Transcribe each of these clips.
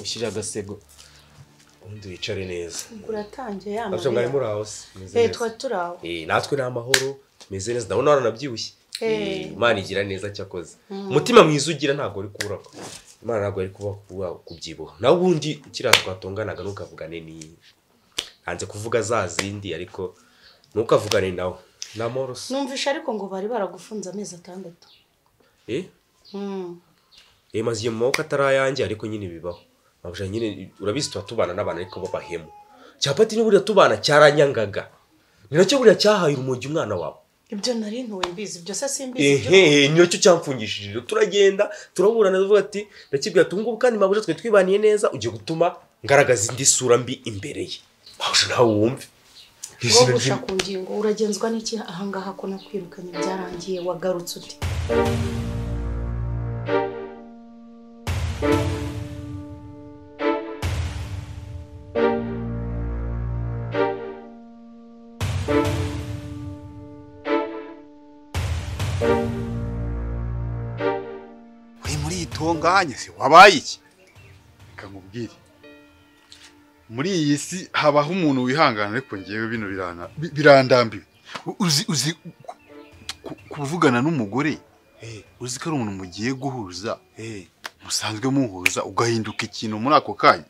ushyire agasego ubundi wicare neza uratangiye ya nabyo mwari muri house meze neza. twa turi aho Eh, natwe ni amahoro tumeze neza ndabona waranabyibushye Eh. Eh, imana igira neza cyakoze umutima mwiza ugira ntabwo uri kubura imana ntabwo ari kuba kuba- kubyibuha nawe ubundi kiriya twatonganaga ntukavugane ni hanze kuvuga za zindi ariko ntukavugane nawe ni amoroso numvishe ariko ngo bari baragufunze amezi atandatu eh Mm. Eh, maze igihe mu maboko atari ayanjye ariko nyine bibaho mabuja nyine urabizi tuba tubana n'abantu ariko b'abahemu cyapati ni buriya tubana cyaranyangaga ni nacyo buriya cyahaye urumogi umwana wawe ibyo nari ntuwe mbizi ibyo se simbizi ibyo- ehehe ni nacyo cyamfungishije rero turagenda turaburana tuvuga ati ndakibwira ati ubungubu kandi mabuja twe twibaniye neza ugiye gutuma ngaragaza indi sura mbi imbere ye mabuja nawe wumve Izina Rogosha ry'Imana. ku ngingo uragenzwa n'iki ahangaha ko nakwirukanye byarangiye wagarutse uti uri muri iyi tonganye se wabaye iki reka nkubwire muri iyi si habaho umuntu wihangana ariko ngewe bino birana bi- birandambiwe U- uzi uzi ku- ku- kuvugana n'umugore Eh, uzi ko ari umuntu mugiye guhuza eh, musanzwe muhuza ugahinduka ikintu muri ako kanya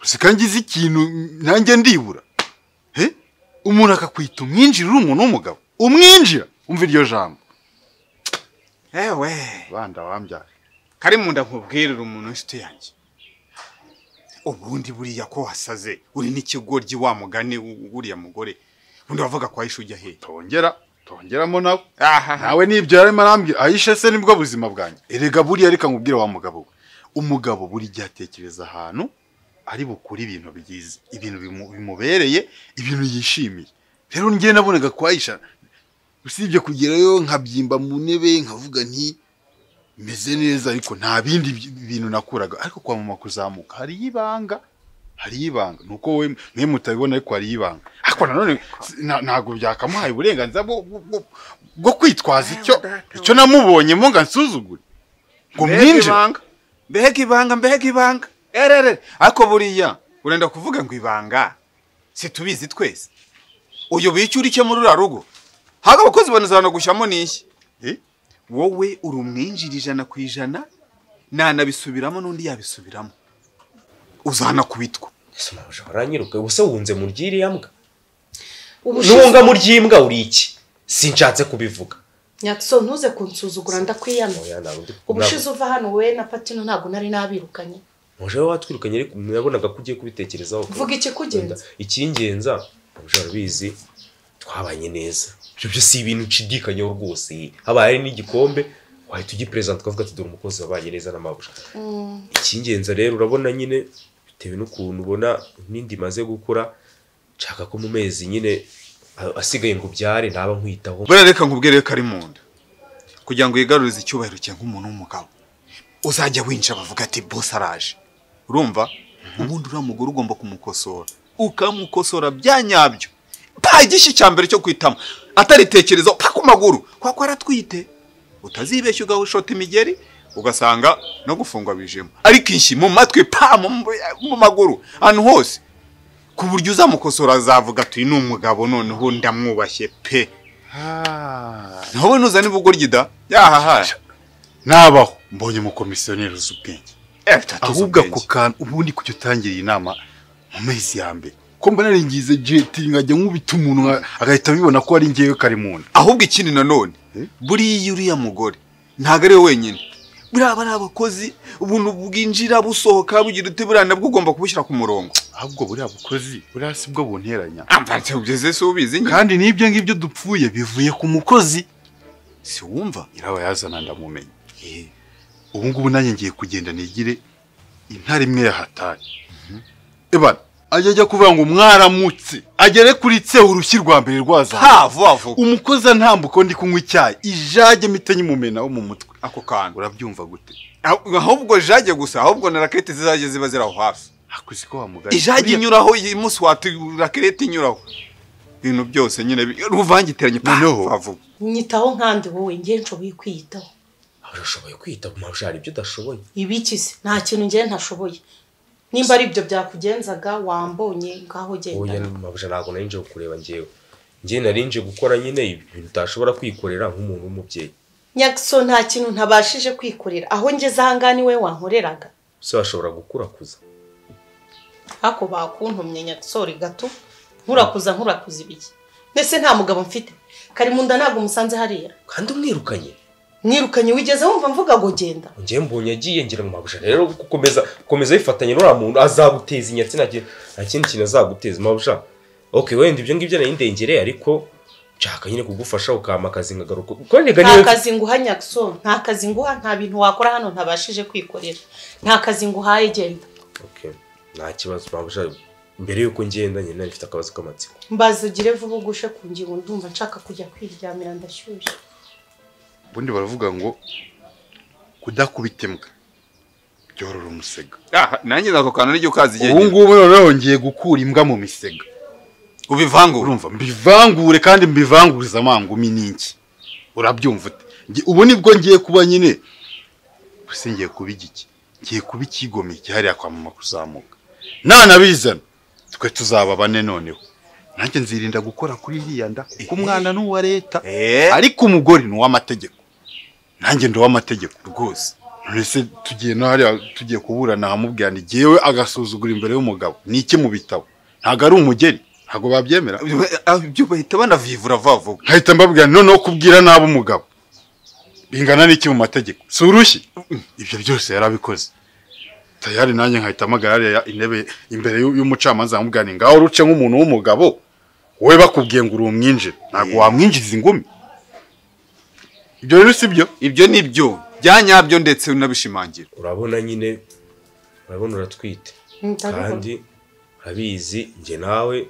uzi ko ngize ikintu nanjye ndibura Eh? umuntu akakwita umwinjira uri umuntu w'umugabo umwinjira umva iryo jambo ewe banda wambyara kari mu nda nkubwirira umuntu w'inshuti yanjye ubundi buriya ko wasaze uri n'ikigoryi wa mugani w- wuriya mugore ubundi wavuga ko ayisha ujya hehe tongera tongeramo nawe aha nawe nibyo yarimo arambwira ayisha se nibwo buzima bwanjye erega buriya reka nkubwire wa mugabo we umugabo buri gihe atekereza ahantu ari bukure ibintu byiza ibintu bimu- bimubereye ibintu yishimiye rero njye nabonaga kwa ayisha usibye kugerayo nkabyimba mu ntebe nkavuga nti meze neza ariko nta bindi bi- bintu nakuraga ariko kwa mama kuzamuka hari ibanga hari ibanga nuko we mwe mutabibona ariko hari ibanga ariko nanone si- na- ntabwo byakamuhaye uburenganzira bwo bwo- bwo- bwo kwitwaza icyo icyo namubonyemo ngo ansuzugure ngo mbega mwinjire ibanga mbega ibanga mbega ibanga erere ariko buriya urenda kuvuga ngo ibanga situbizi twese uyu bica uri cyo muri uriya rugo ntabwo abakozi banazanagushyamo n'ishyi Eh? wowe uri umwinjira ijana ku ijana nanabisubiramo n'undi yabisubiramo uzanakubitwa Ese mabuja waranyiruka ubuse wunze mu ry'iriya mbwa ubushize nunga mu ry'imbwa uri iki sinshatse kubivuga nyatso ntuze kunsuzugura ndakwiyamye Oya, ntabwo ndi- ubushize uva hano we na patino ntabwo nari nabirukanye muje wowe watwirukanye ariko nabonaga ko ugiye kubitekerezaho Vuga ikikugenza. ikingenza muje urabizi twabanye neza ibyo byo si ibintu nshidikanyeho rwose habaye hari n'igikombe wahita ugiperezida tukavuga ati dore umukozi wabanye neza n'amabuja icy'ingenzi rero urabona nyine bitewe n'ukuntu ubona n'indi imaze gukura nshaka ko mu mezi nyine a- asigaye ngo byare ntaba nkwitaho buriya reka nkubwire ko ari mu nda kugira ngo wigarurize icyubahiro cye nk'umuntu w'umugabo uzajya winjira bavuga ati bose araje urumva ubundi uriya mugore ugomba kumukosora ukamukosora bya nyabyo nta gishyi cya mbere cyo kwitamo ataritekereza paka ku maguru kuko aratwite utazibeshya ugashota imigeri ugasanga no gufungwa bijemo ariko ishyi mu matwi pa mu mu maguru ahantu hose ku buryo uzamukosora azavuga ati uyu ni umugabo noneho ndamwubashye pe ntawe ntuzane ubugoryi da yahaha nabaho mbonye umukomisiyoneri uzi ubwenge ahubwo ako kantu ubundi kujya utangira iyi nama mu mezi ya mbere ko mbona naringize jeti nkajya nkubita umuntu nka- agahita abibona ko ari ngewe kari mu nda ahubwo ikindi nanone Eh? buriya uriya mugore ntabwo ari we wenyine buriya bari abakozi ubuntu bwinjira busohoka bugira uti buriya nabwo ugomba kubushyira ku murongo ahubwo buriya bukozi buriya si bwo bunteranya amfata ugeze se ubizi nyine kandi n'ibyo ngibyo dupfuye bivuye ku mukozi si wumva nyirawe yazana ndamumenya ubu ngubu nanjye ngiye kugenda nigire intare imwe yahatari ebana ajya ajya kuvuga ngo mwaramutse agere kuri tseho urushyi rwa mbere rwazamuye ha vuba vuba umukozi antambuka ndi kunywa icyayi ijage mite nyimumenaho mu mutwe ako kantu urabyumva gute Ah- ahubwo jage gusa ahubwo na rakete zizajya ziba ziri aho hafi hakuzi ko wamugari ijage inyuraho iyi munsi wata rakete inyuraho ibintu byose nyine bi- ruvangiteranye pa, Noneho- vuba vuba nyitaho nkandi wowe ngenco wikwiyitaho urashoboye kwita ku mabwari ibyo udashoboye ibiki se nta kintu njyewe ntashoboye nimba ari ibyo byakugenzaga wambonye ngaho wowe genda mabwari ntabwo nari nje kukureba ngewe ngewe nari nje gukora nyine ibintu utashobora kwikorera nk'umuntu w'umubyeyi nyagiso nta kintu ntabashije kwikorera aho ngeze ahangaha niwe wankoreraga se washobora gukurakuza ako bakuntumye nyagisore gato nkurakuza nkurakuza ibiki mbese nta mugabo mfite karimunda ntabwo umusanze hariya kandi umwirukanye mwirukanye wigeze wumva mvuga ngo genda ngewe mbonye agiye ngira ngo mabwari rero gukomeza gukomeza yifatanya n'uriya muntu azaguteza inyatsi nta kintu- nta kindi kintu azaguteza mabwari ok wenda ibyo ngibyo nari ndengere ariko nshaka nyine kugufasha ukampa akazi nkagaruka kuko niga nta niwe kazi nguha nyagisore nta kazi nguha nta bintu wakora hano ntabashije kwikorera nta kazi nguhaye genda Ok, nta kibazo mabwari mbere y'uko ngenda nyine nari mfite akabazo k'amatsiko mbaze ugire vuba ugushe ku ngingo ndumva nshaka kujya kwiryamira ndashyushye ubundi baravuga ngo kudakubita imbwa byorora umusega Ah, nanjye nako kantu niryo ukazi igihe ubu ngubu noneho ngiye gukura imbwa mu misega ubivangura urumva mbivangure kandi mbivanguriza amangumi n'inki urabyumva ute Ngi- ubu nibwo ngiye kuba nyine ese ngiye kuba igiki ngiye kuba ikigomye cyahariye kwamama kuzamuka nanabizana twe tuzaba bane noneho nanjye nzirinda gukora kuri iriya nda kuko umwana ni uwa leta Eh. ariko umugore ni uw'amategeko nanjye ndi uw'amategeko rwose none se tugiye no hariya tugiye kuburana ahamubwira ni jyewe agasuzugura imbere y'umugabo ni iki mu bitabo ntabwo ari umugeri ntabwo babyemera Ah, ibyo bahita banavivura vuba vuba nkahita mbabwira noneho kubwira nabi umugabo bingana n'iki mu mategeko si urushyi ibyo byose yarabikoze tayari nanjye nkahita mpamagara hariya intebe imbere y'u- y'umucamanza nkamubwira ni ngaho ruce nk'umuntu w'umugabo wowe bakubwiye ngo uri umwinjire ntabwo wamwinjiza ingumi ibyo rero si byo ibyo ni byo bya nyabyo ndetse unabishimangira urabona nyine urabona uratwite kandi urabizi njye nawe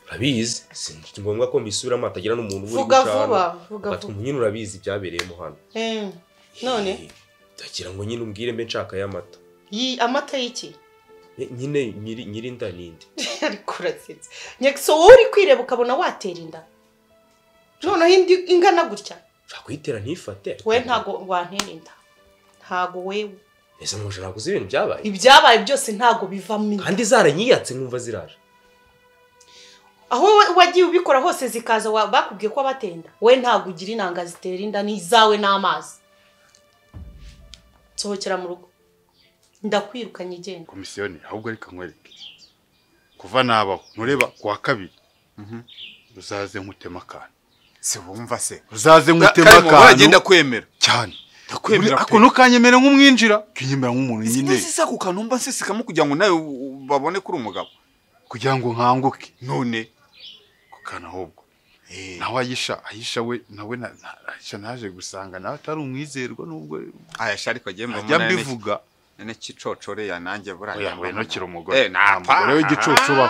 urabizi si ngombwa ko mbisubiramo hatagira n'umuntu ubura Vuga gucana. vuba, vuga Agatuma vuba. nyine urabizi byabereyemo hano Eh, none ndagira ngo nyine umbwire mbe nshaka y'amata yi amata y'iki Eh, nyine nyiri- nyiri inda ninde ariko urasetse nyagiso wowe uri kwireba ukabona watera inda noneho indi ingana gutya ushaka kuyitera ntifate we ntago wantera inda ntago wewe ese muje ntabwo uzi ibintu byabaye ibyabaye byose ntago bivamo inda kandi zaranyiyatse nkumva ziraje aho wa- wagiye ubikora hose zikaza wa- bakubwiye ko abatenda we ntago ugira inanga zitera inda n'izawe n'amazi nsohokera mu rugo ndakwirukanye igenda komisiyoni ahubwo reka nkwereke kuva nabaho ntureba ku wa kabiri uzaze nkutema akantu se wumva se uzaze nkutema karimo baragenda akantu kwemera cyane ndakwemera pe. ako ntukanyemere nk'umwinjira ukinyemera nk'umuntu nyine sinzi se ako kantu mba nsesekamo kugira ngo nawe u- u- babone ko uri umugabo kugira ngo nkanguke none ku kantu ahubwo nawe ayisha ayisha we nawe na- na- ayisha naje gusanga nawe atari umwizerwa nubwo ayasha ariko agiye mu ajya mubona mbivuga nene kicocore ya nanjye buraya oya winukira umugore Eh, nta Nta mugore w'igicucu ubaho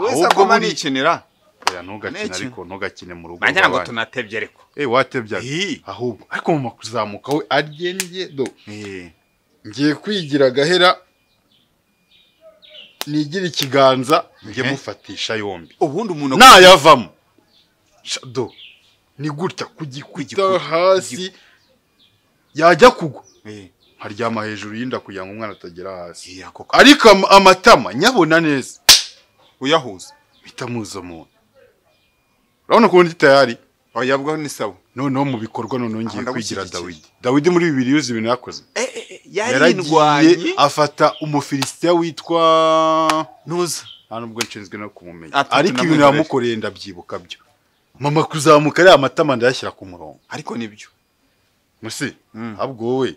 wese Ahubwo agomba buri- nikinira oya ntugakine Niki? ariko ntugakine mu rugo nagira ngo rw'abandi. tunatebye ariko eh watebyaga Ih. ahubwo ariko mama kuzamuka we aryenye do Eh, ngiye kwigira agahera nigira ikiganza njye Mhm. mufatisha yombi ubundi umuntu nayavamo shado ni gutya ku gikuta gikuta, hasi yajya kugwa Eh, nkaryama hejuru y'inda kugira ngo umwana atagera hasi eh, ako kantu ariko am- amatama nyabona neza uyahuza mpita muza muntu urabona ukuntu ndi tayari oya bwo ni sawa noneho mu bikorwa noneho ngiye Rwanda kwigira gushyigikira. dawidi dawidi muri bibiri yuzi ibintu yakoze Eh, eh, eh, yaragiye yarindwanye afata umufilisitiya witwa ntuza nta nubwo nshinzwe no kumumenya Ati, ariko ibintu tunamukorere. yamukoreye ndabyibuka byo mama kuzamuka ariya matama ndayashyira ku murongo ariko nibyo musi Mm. ahubwo wowe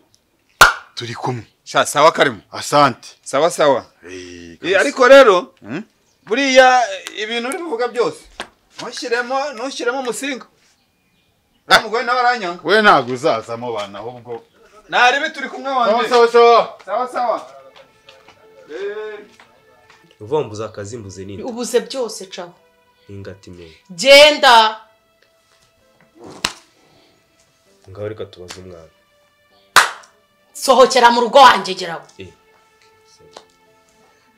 turi kumwe sha sawa karimo asante sawa sawa Eh, Eh, kabisa. ariko rero Mm? buriya eh, ibintu uri kuvuga byose ntushyiremo ntushyiremo umusinga uriya mugore nawe aranyanga we ntabwo uzazamo bana ahubwo ntarebe turi kumwe sawa wanjye sawa sawa sawa sawa Eh, ni ukuvuga ngo mbuze akazi mbuze n'inda ubuze byose caho n'ingati mwe genda ngaho reka tubaze umwana sohokera mu rugo wanjye geraho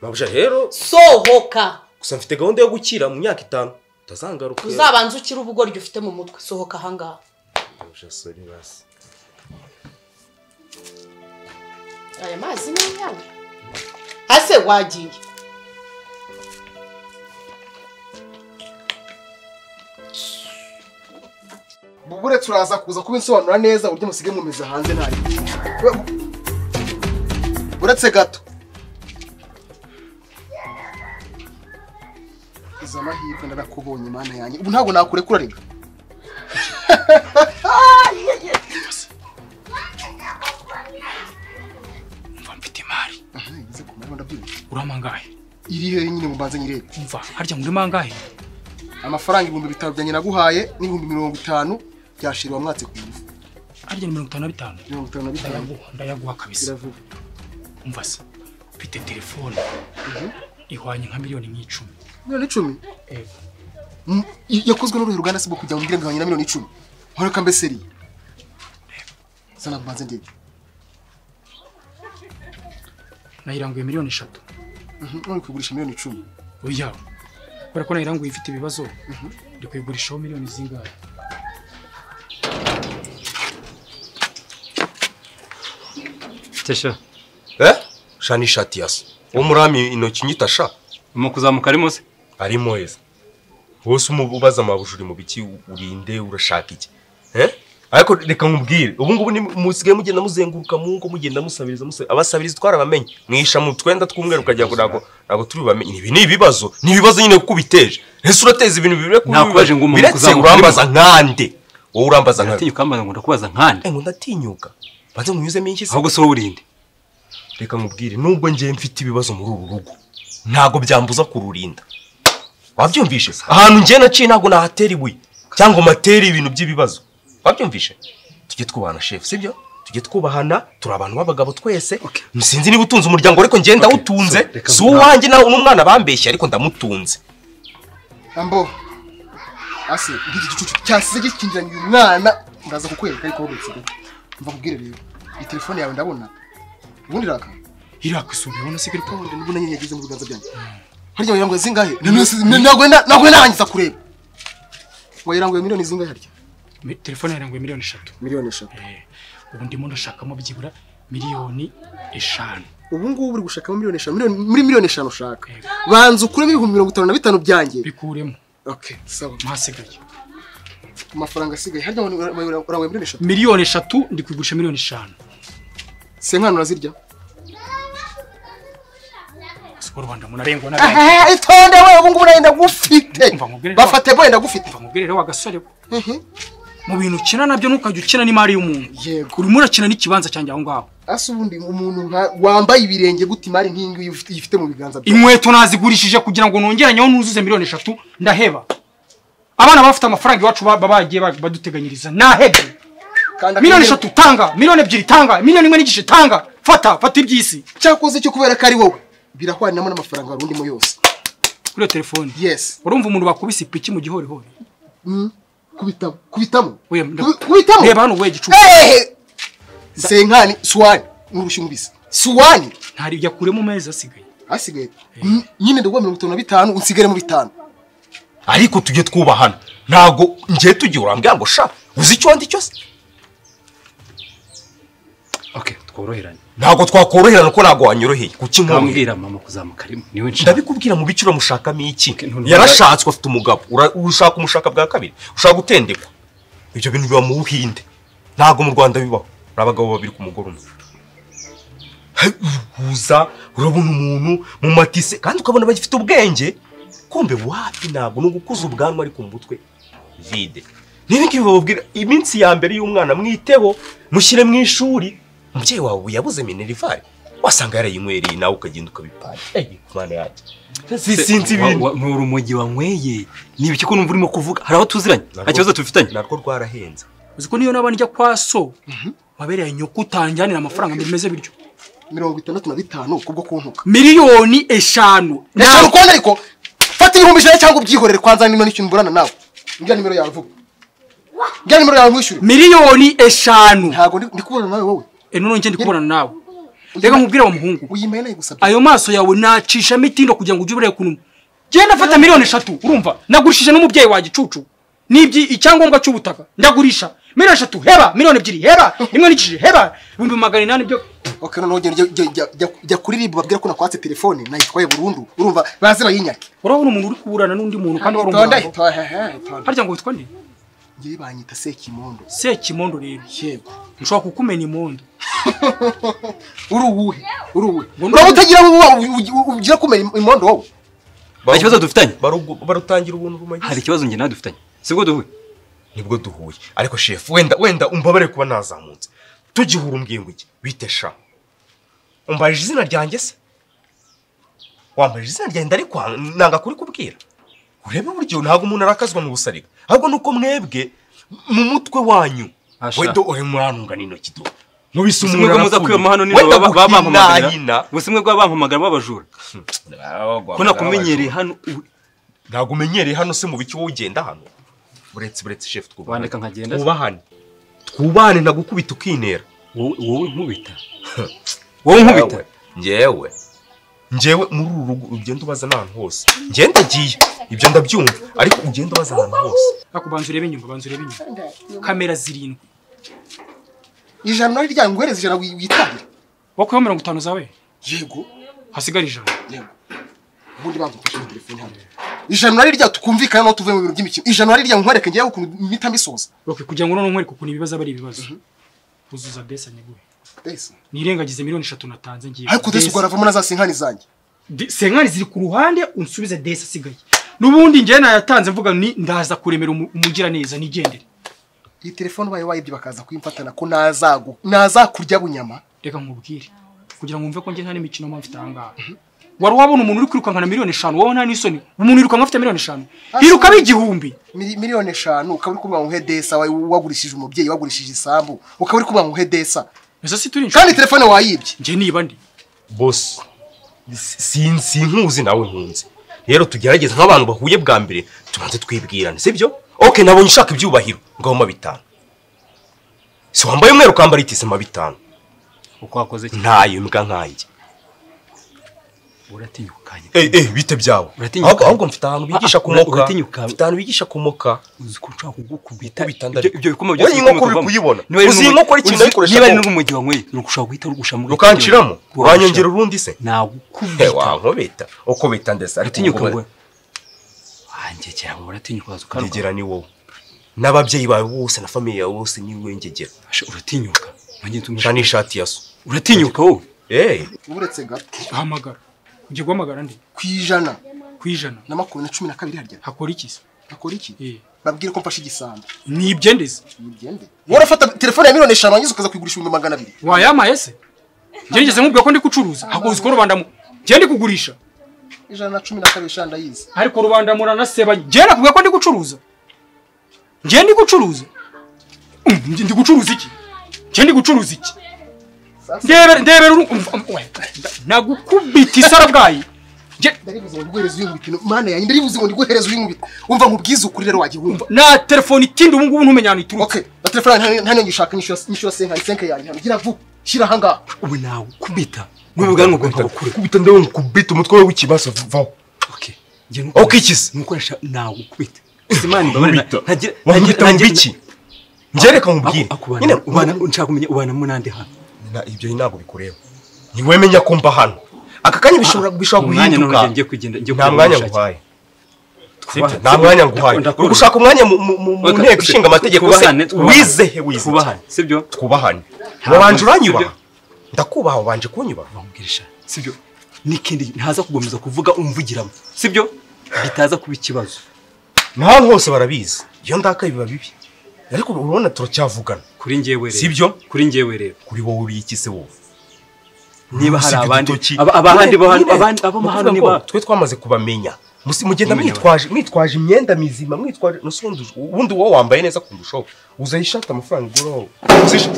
mabwari rero sohoka gusa mfite gahunda yo gukira mu myaka itanu utazangaruka uzabanza ukire ubugoryi ufite mu mutwe sohoka ahangaha Mabwari, sorry, basi aya mazi ni ayawe ase wagiye bubure turaza kuza kubinsobanura neza uburyo musige mwumeza hanze ntari uretse gato izo mahirwe ndarakubonye imana yanjye ubu ntabwo nakurekura rega mva mfite imari Aha, igeze ku manywa ndabyumva. uramangahe iri hehe nyine mu mbanza nyirebe mva harya muri mangahe amafaranga ibihumbi bitanu byanjye naguhaye n'ibihumbi mirongo itanu byashirwa mwatse ku ngufu harya ni mirongo itanu na bitanu mirongo itanu na bitanu ndayaguha ndayaguha kabisa biravuga umva se mfite telefone ihwanye nka miliyoni nk'icumi miliyoni icumi Eh, Mm, i- yakozwe n'uruhe ruganda se bwo kugira ngo umbwire ngo ihwanye na miliyoni icumi horeka mbese riya sana mbanze ndebe nayiranguye miliyoni eshatu Mhm, none kugurisha miliyoni icumi oya kubera ko nayiranguye ifite ibibazo ndi kuyigurishaho miliyoni zingahe Tesha, eh sha ni ishati ya se uwo murami intoki nyita sha mu kuzamuka arimo se? arimo heza wose umu- ubaza amabujuri mu biki urinde urashaka iki eh ariko reka nkubwire ubu ngubu ni- musigaye mugenda muzenguruka mu ngo mugenda musabiriza musa- abasabiriza twarabamenye mwisha mu twenda tw'umweru ukagira ngo ntabwo ntabwo tubibamenye ibi ni ibibazo ni ibibazo nyine kuko ubiteje ese urateza ibintu bibire kuri Nakubaje bibazo. ngo umuntu biretse kuzamuka urambaza nkande wowe urambaza nkande Ndatinyuka hano ngo ndakubaza nkande. Eh, ngo ndatinyuka banze munyuzemo iki se Ahubwo si wowe urinde. reka nkubwire nubwo njyewe mfite ibibazo muri uru rugo ntabwo byambuza kururinda wabyumvishe ahantu njyewe naciye ntabwo nahatera ibuye cyangwa ngo matere ibintu by'ibibazo wabyumvishe tujye twubahana shefu sibyo tujye twubahana turi abantu b'abagabo twese sinzi niba utunze umuryango ariko njyewe ndawutunze si uwanjye nawe n'umwana bambeshye ariko ndamutunze ambo ase nk'iki gicucu cyasize gikingiranye uyu mwana ndaza kukwereka ariko wowe nsigaye mva kubwire rero iyi telefone yawe ndabona ubundi raka iraka isubiyeho na sigari ko ubundi ndabona nyine yageze mu biganza byanjye harya wayiranguye zingahe ntabwo ntabwo narangiza kureba wayiranguye miliyoni zingahe harya Mi- telefone yayiranguye miliyoni eshatu miliyoni eshatu Eh, ubu ndimo ndashakamo byibura miliyoni eshanu ubu ngubu uri gushakamo miliyoni eshanu miliyoni- muri miliyoni eshanu ushaka banza ukuremo ibihumbi mirongo itanu na bitanu byanjye bikuremo okay sawa ntasigaye amafaranga asigaye harya wayiranguye miliyoni eshatu miliyoni eshatu ndi kuyigurisha miliyoni eshanu senkano urazirya siko rwanda munarengwa na Aha, itonde we ubu ngubu nayenda gufite Umva nkubwire rero. bafate wenda gufite mva nkubwire rero wa gasore we. Mhm. mu bintu ukina nabyo ntukajya ukina n'imari y'umuntu yego urimo urakina n'ikibanza cyanjye aho ngaho asa ubundi umuntu nka- wambaye ibirenge gute imari nk'iyi ngiyi ufite- yifite mu biganza byawe inkweto nazigurishije kugira ngo nongeranyeho nuzuze miliyoni eshatu ndaheba abana bafite amafaranga iwacu ba- bagiye ba- baduteganyiriza nahebye Kanda akanyenyeri. miliyoni eshatu tanga miliyoni ebyiri tanga miliyoni imwe n'igice tanga fata fata iby'isi cyakoze cyo kubera ko ari wowe birahwaninamo n'amafaranga wari urimo yose kuri iyo telefone yes urumva umuntu bakubise ipiki mu gihorihori Mm. kubitamo kubitamo We, nda- Kubi- kubitamo reba hano we gicucu Ehehe. senkani suwani nurushyi umubisi suwani ntari yakuremo amezi asigaye hasigaye Mm, nyine ndaguha mirongo itanu na bitanu unsigare mu bitanu ariko tujye twubahana ntabwo njyewe tugiye urambwira ngo sha uzi icyo wandi cyose Okay, tworoheranye. ntabwo twakoroherana ko ntabwo wanyoroheye kuki nkubwira Nkambwira mama kuzamuka arimo. Niwe nshaka. ndabikubwira mu bice uramushakamo iki Okay, none- yarashatswe afite umugabo Ura- ushaka umushaka bwa kabiri ushaka gutendekwa ibyo bintu biba mu buhinde ntabwo mu rwanda bibaho hari abagabo babiri ku mugore umwe Hey, uhuza urabona umuntu mu matise kandi ukabona bagifite ubwenge kumbe wapi ntabwo ni ugukuza ubwanwa ariko mu mutwe vide niba ngibi bababwira iminsi ya mbere y'umwana mwiteho mushyire mu ishuri umubyeyi wawe ubu yabuze minerivare wasanga yarayinywereye nawe ukagenda ukabipanga ey mana yanjye Si- sinzi ibintu Ni urumogi wanyweye. Ni ibiki ko numva urimo kuvuga? Hari aho tuziranye? Nta kibazo tubifitanye. narwo rwarahenze uzi ko niyo naba njya kwa so wabereye nyoko utanjyanira amafaranga bimeze bityo mirongo itandatu na bitanu kubwo kuntuka miliyoni eshanu eshanu konti ariko fata ibihumbi ijana cyangwa ubyihorere kwanza nino n'ikintu mburana nawe mbwira nimero yawe vuba mbwira nimero yawe mwishyure miliyoni eshanu ntabwo ndi ndi kubona nawe wowe e none njye ndi kubonana nawe reka nkubwire wa muhungu uyimaye nayo gusabye ayo maso yawe nacishamo itindo kugira ngo ujye ubureye kunuma genda fata miliyoni eshatu urumva nagurishije n'umubyeyi wa gicucu n'ibyi icyangombwa cy'ubutaka ndagurisha miliyoni eshatu heba miliyoni ebyiri heba imwe n'ikishi heba ibihumbi magana inani byo ok noneho jya- jya- jya- jya- jya- jya kuririmba babwira ko nakwatse telefone nayitwaye burundu urumva baze bayinyake urabona umuntu uri kuburana n'undi muntu kandi wari Itonde, umurambo itonde, hehe, itonde. harya ngo witwa nde ngewe banyita sekimondo sekimondo rero yego nshobora kukumena imondo uri uwuhe uri uwuhe Ngo- uraba utagira uwo ugira kumera im- imondo wowe Nta kibazo dufitanye Barugu- barutangira ubuntu bumagize hari ikibazo njye nawe dufitanye sibwo duhuye nibwo duhuye ariko shefu wenda wenda umbabare kuba nazamutse tugihura umbwingo iki bite sha umbaje izina ryanjye se wambaje izina ryanjye ndarikwa nanga kuri kubwira urebe buryo ntabwo umuntu arakazwa mu busariga ahubwo nuko mwebwe mu mutwe wanyu Asha. wedo uri muranungana intoki do nubise ubusumwe umuntu bwamaze kwiba amahano nijoro wenda baba- babampamagarira guhinahina ubusumwe bw'abampamagara b'abajura ko nakumenyereye hano ubu- ntabwo umenyereye hano se mu biki wowe ugenda hano buretse buretse shefu twubahane wandeka nkagenda se? twubahane twubahane nagukubita ukinera Wowe- wowe nkubita wowe nkubita ngewe ngewe muri uru rugo ugenda ubaza n'ahantu hose ngenda agiye ibyo ndabyumva ariko ugenda ubaza ahantu hose ariko banza urebe inyuma banza urebe inyuma kamera zirindwi ijana nari ryanguhereza ijana wi- witahire wakuyeho mirongo itanu zawe yego hasigara ijana yego ubundi banza ufashe iyo telefone hano ijana nari rya tukumvikana naho tuvuye mu bintu by'imikino ijana nari rya nkwereke ngewe ukuntu mpita mbisoza Roki kugira ngo noneho nkwereke ukuntu ibibazo aba ari ibibazo uzuza desa nyaguhe Desi. nirengagize miliyoni eshatu natanze ngiye ariko desi ubwo aravamo na za sinkani zanjye De- senkari ziri ku ruhande unsubize desi asigaye n'ubundi njyewe nayatanze mvuga ni ndaza kuremera umu- umugiraneza nigendere iyi telefone ubaye wayibye bakaza kuyimfatana ko nazagu nazakurya bunyama reka nkubwire kugira ngo wumve ko njye nta n'imikino mba mfite ahangaha wari wabona umuntu uri kwirukankana miliyoni eshanu wowe nta n'isoni umuntu yirukanka afite miliyoni eshanu hiruka b'igihumbi Mili- miliyoni eshanu ukaba uri kuvuga ngo he desa wa- wagurishije umubyeyi wagurishije isambu ukaba uri kuvuga ngo he desa ese si turi inshuti kandi telefone wayibye njye niba ndi bose si- sinkuzi nawe nkunze rero tugerageze nk'abantu bahuye bwa mbere tubanze twibwirane sibyo oke nabonye ushaka ibyubahiro ngaho mpa bitanu si wambaye umweru ukambara itise mpa bitanu uko wakoze iki ntayo mbwa nkanjye uratinyukanye Eh, eh, bite byabo Uratinyuka. ahubwo ahubwo mfite ahantu bigisha Ah, ah, kumoka uratinyuka. mfite ahantu bigisha kumoka uzi ko nshobora kugukubita Gukubita ibyo ndariko. ibyo bikoma Wowe byose iyi nkoko bikoma uri kuvamo. kuyibona? Niba ari Uzi iyi n'umu- nkoko ari ikintu uzi- ayikoresha niba ari ku- n'urumogi wanyweye ni ugushaka guhita rugusha muri rukanciramo uranyongera urundi se nagukubita hewa nkubita uko bita ndetse ariko uratinyuka ngo- ngo wanjye cyangwa uratinyuka waza ukarwa ngegera ni wowe n'ababyeyi bawe bose na famiye yawe bose ni wowe ngegera Asha, uratinyuka wanjye nca tumwe n'ishati ya so uratinyuka wowe Eh, uretse gato hamagara ujya guhamagara ndi ku ijana ku ijana na makumyabiri na cumi na kabiri harya hakora iki se akora iki Eh, babwire ko mfashe igisambo ni ibyendeze mugende wowe urafata telefone ya miliyoni eshanu warangiza ukaza kuyigurisha ibihumbi magana abiri wayampaye se njye nigeze nkubwira ko ndi gucuruza ahubwo uzi ko rubanda mu- njye ndi kugurisha ijana na cumi na kabiri eshanu ndayizi ariko rubanda muranasebanya njye nakubwira ko ndi gucuruza njye ndi gucuruza Mm, njye ndi gucuruza iki njye ndi gucuruza iki ndebera ndebera uru- umva- um, we, nda- nagukubita isarabwayi Njye- ndaribuze ngo ndiguhereze uyinkubita ino- mana yanjye ndaribuze ngo ndiguhereze uyinkubita umva nkubwize ukuri rero wajya wumva na telefoni itindi ubu ngubu ntumenya ahantu iturutse ok na telefone yanjye nta niyo ngishaka nishyura- nishyura senkari senke yanjye hano gira vuba shyira ahangaha ubu nawe kubita n'ubu bwanwa bwawe nkabukure kubita ndawe nkubita umutwe wawe w'ikibazo vaho okay njye nuko Ok, ikize. nukoresha nagukubita simani nkubita nkubita mu biki ngereka nkubwire nyine ubana nshaka kumenya ubana mu nande hano Na- ibyo ntabwo bikureba ntiwemenya ko mba hano aka kanya bishobora bishobora umwanya guhinduka none ngiye kugenda njye nta kureba mwanya ubushake. nguhaye Twubaha- Sibyo? nta mwanya nguhaye Ndakubona. uri gushaka umwanya mu- mu mu- mu Weka, nteko se- ishinga amategeko se twubahane, twubahane. wizehe wize twubahane sibyo twubahane Ntabwo- wabanje uranyubaha sibyo. ndakubaha wabanje kunyubaha bamugirisha sibyo n'ikindi ntaza kugomeza kuvuga umvugiramo sibyo bitaza kuba ikibazo ni ahantu hose barabizi iyo ndaka biba bibi ariko urabona turacyavugana kuri njyewe rero Sibyo? kuri njyewe rero kuri wowe ubiki se wowe niba hari Usibye abandi urutoki. aba- abahandi Nyine, bahandi- nyine, abandi abo ni mahano ukuvuga niba ngo twe twamaze kubamenya Musi- mugenda Mumenye mwitwaje mwitwaje imyenda mizima mwitwaje nusundi ubundi wowe wambaye neza kundushaho uzaye ishati amafaranga igura wowe Uzisha-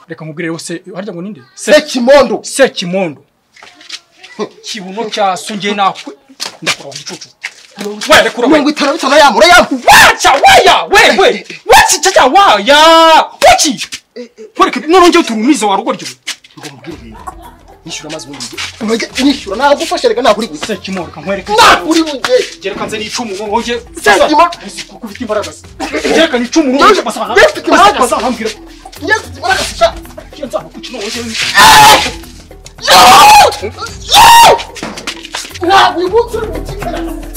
reka nkubwire rero se harya ngo ninde sekimondo sekimondo kibuno cyaso njye nakwe ndakora wa gicucu we reka urabaye mirongo itanu na bitanu yamu urayamu wacha waya wewe wachi chacha waya wachi kwereke none njye turumiza warugoryo ngo mubwire rero nishyura amazi ubundi njye mwege nishyura nagufasha reka ntabwo uri buze se kimoro kankwereka ntabwo uri buze Jereka nze ni icumu ngo ngoje. Sasa, kuko ufite imbaraga. se. Jereka ni icumu ngo Yesu, ngoje basaba. Yesu, imbaraga. Basaba hambira. yesu barakasha Iyo nzaba kuki ngoje. ntabwo uyu munsi uri bukimbara